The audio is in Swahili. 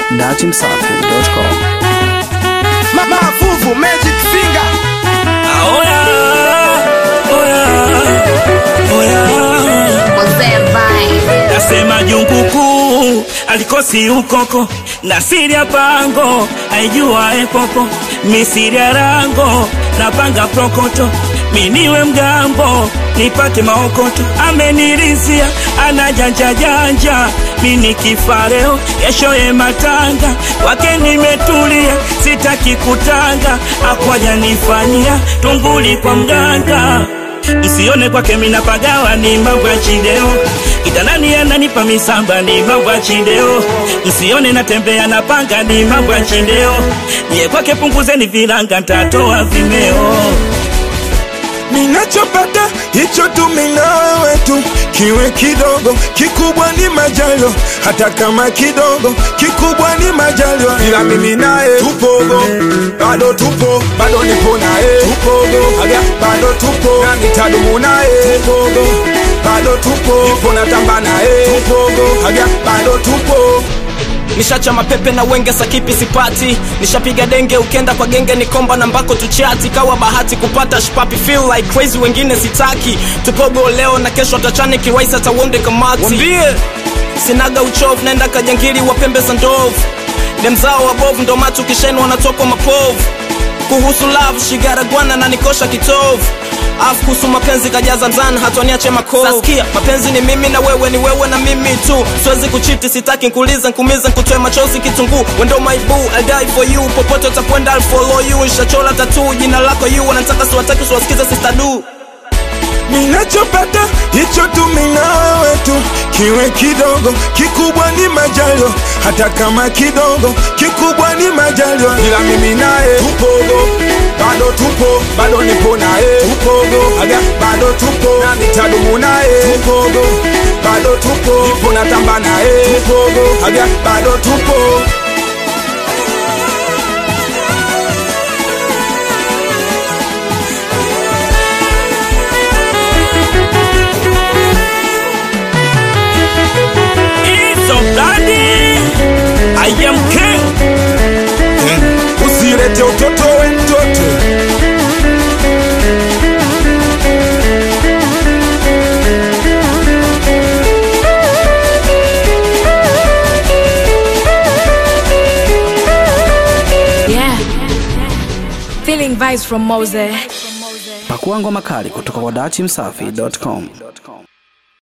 datimsafi.com. Mafuvu Magic Finger Oya, oya, oya. Mzee Vine. Nasema jungu kuu alikosi ukoko na siri ya pango aijua epopo misiri ya rango na panga prokoto miniwe mgambo nipate maokoto amenirizia ana janja janja mini kifareo yeshoye matanga wake nimetulia sitaki kutanga akwaja nifanyia tunguli kwa mganga Msione kwake mina pagawa ni mambo ya chideo Kitanani ananipa misamba ni mambo ya chideo Msione natembea na panga ni mambo ya chideo Nye kwake punguzeni vilanga ntatoa vimeo Ninachopata hicho tu minawe tu, kiwe kidogo kikubwa ni majalo, hata kama kidogo kikubwa ni majalo, ila mimi naye tupogo, bado tupo, bado nipo naye tupogo, aga bado tupo, na nitadumu naye tupogo, bado tupo, nipo natamba naye tupogo, aga bado tupo nishacha mapepe na wenge sakipi sipati nishapiga denge ukenda kwa genge ni komba na mbako tuchati kawa bahati kupata shpapi feel like crazy wengine sitaki tupogo leo na kesho atachane kiwaisa atawonde kamati wambie sinaga uchovu naenda kajangili wa pembe za ndovu demzao wabovu ndo matu kisheni wanatokwa mapovu kuhusu love shigaragwana na nikosha kitovu afu kuhusu mapenzi kajaza mzani hatoniache makovu Saskia, mapenzi ni mimi na wewe ni wewe na mimi tu siwezi kuchiti sitaki nkuliza nkumiza nkutoe machozi kitunguu wendo my boo I die for you popote utakwenda I'll follow you nishachola tatu jina lako you wanataka siwataki siwasikiza sister du Ninachopata hicho tu minawe tu, kiwe kidogo kikubwa ni majalo, hata kama kidogo kikubwa ni majalo, ila mimi naye tupogo, bado tupo, bado nipo naye tupogo, aga bado tupo, na nitadumu naye tupogo, bado tupo, nipo natamba naye tupogo, aga bado tupo. It's so bloody I am king Usilete utoto we mtoto Yeah. Feeling vibes from Mose. Pakua ngoma kali kutoka kwa datimsafi.com.